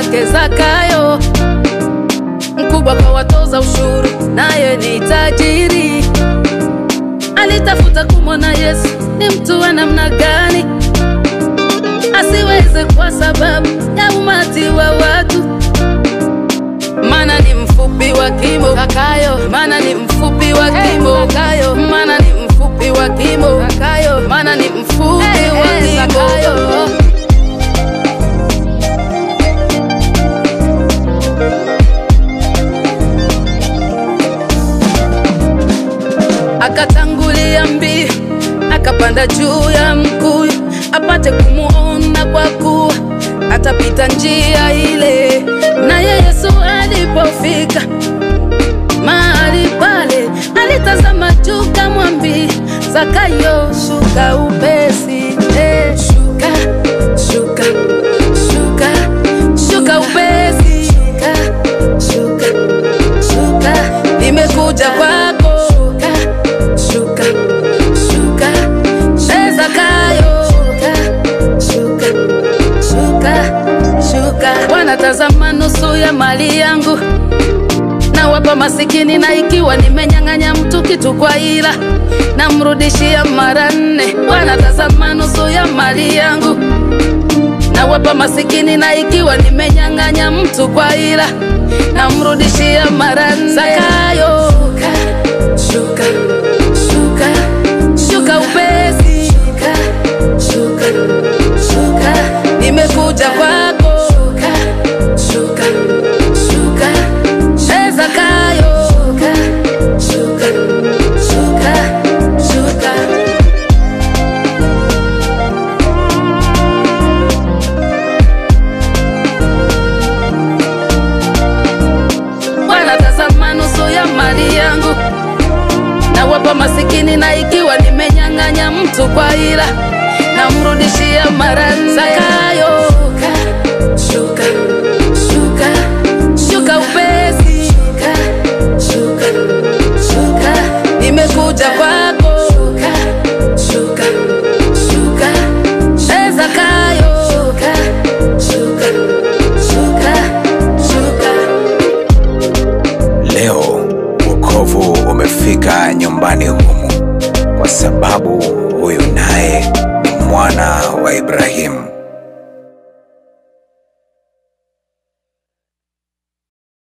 zake Zakayo, mkubwa kwa watoza ushuru, naye ni tajiri. Alitafuta kumwona Yesu ni mtu wa namna gani, asiweze kwa sababu ya umati wa watu, maana ni mfupi wa kimo Zakayo, maana ni mfupi wa kimo Zakayo, maana ni mfupi wa kimo Zakayo, maana ni mfupi wa kimo akatangulia mbio, akapanda juu ya mkuyu apate kumuona, kwa kuwa atapita njia ile. Naye Yesu alipofika mahali pale, alitazama juu, kamwambia Zakayo, shuka upesi, eh, shuka, shuka, shuka, shuka upesi, shuka, shuka, shuka, nimekuja kwako, shuka, shuka, shuka, eh, Zakayo, shuka, shuka, shuka, shuka. Wanatazama nusu ya mali yangu nawapa masikini, na ikiwa nimenyang'anya mtu kitu kwa ila namrudishia mara nne. Wanatazama nusu ya mali yangu nawapa masikini, na ikiwa nimenyang'anya mtu kwa ila namrudishia mara nne. Zakayo, shuka, shuka, shuka upesi, shuka, shuka, shuka, nimekuja kwako, shuka, shuka, shuka, eh, Zakayo, shuka, shuka, shuka, shuka. wanatazama nusu ya mali yangu nawapa masikini, na ikiwa nimenyang'anya mtu kwa ila namrudishia mara nne. Zakayo, shuka, shuka, shuka upesi, shuka, shuka, shuka, nimekuja kwako, shuka, shuka, shuka, eh, Zakayo, shuka, shuka, shuka, shuka. Leo wokovu umefika nyumbani humu, kwa sababu huyu naye ni mwana wa Ibrahimu.